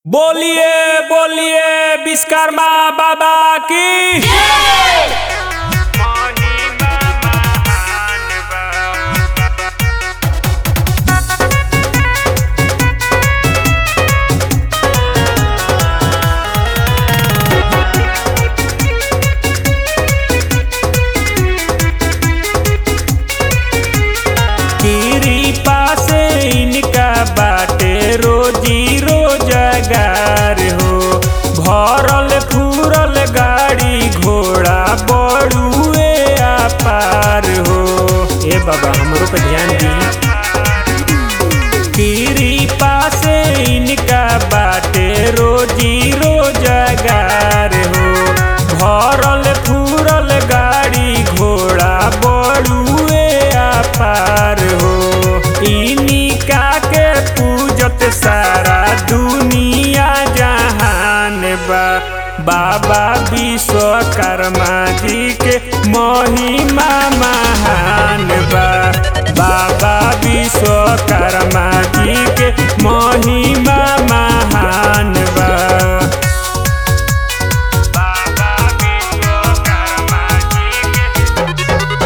बोलिए बोलिए विश्वकर्मा बाबा की कृपा से इनका बाटे रोजी रोजगार हो भरल फूरल गाड़ी घोड़ा बड़ुए पार हो ए बाबा हमरो पे ध्यान दी कृपा से इनका बाटे रोजी रोजगार हो भरल फूरल गाड़ी घोड़ा बड़ुए पार हो इनिका के पूजत सारा दुनिया जहान बा बाबा विश्वकर्मा जी के महिमा महान बा बाबा विश्वकर्मा जी के महिमा महान बा बाबा विश्वकर्मा जी के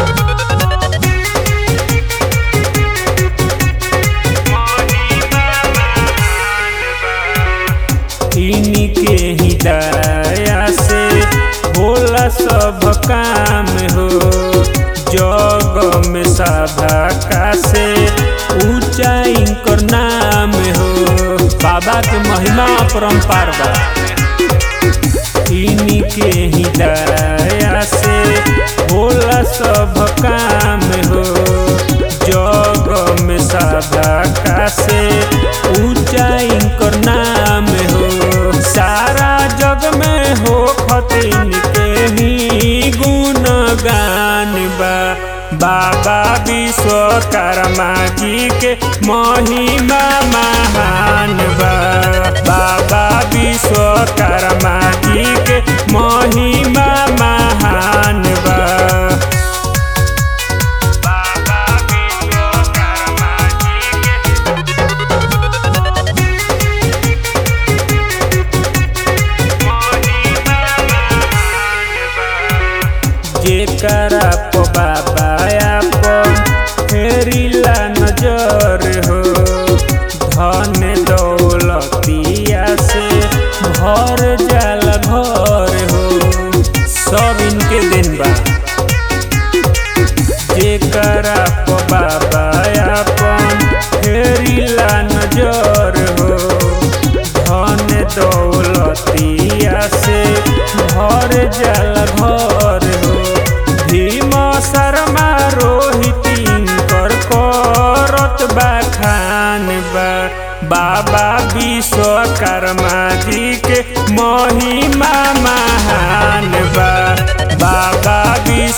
इनके ही दया से होला सब काम हो जग में सभा का से ऊंचा इनकर नाम हो बाबा के महिमा परम्पार बा इनके ही दया से होला सब काम हो जग में सभा का से ऊंचा इनकर नाम हो सारा जग में हो खतिन के ही गुणगान बा बाबा विश्वकर्मा जी के महिमा महान बा बाबा विश्वकर्मा जी के महिमा महान बा बाबा विश्वकर्मा जी के जेकरा प बाबा अपन फेरिला नजर हो धन दौलतिया से भर जाला घर हो सब इनके दिन बा जेकरा प बाबा अपन फेरिला नजर हो धन दौलतिया से भर जाला घर हो भीम शर्मा रोहित कर करत बखान बा बाबा विश्वकर्मा जी के महिमा महान बा बाबा विश्व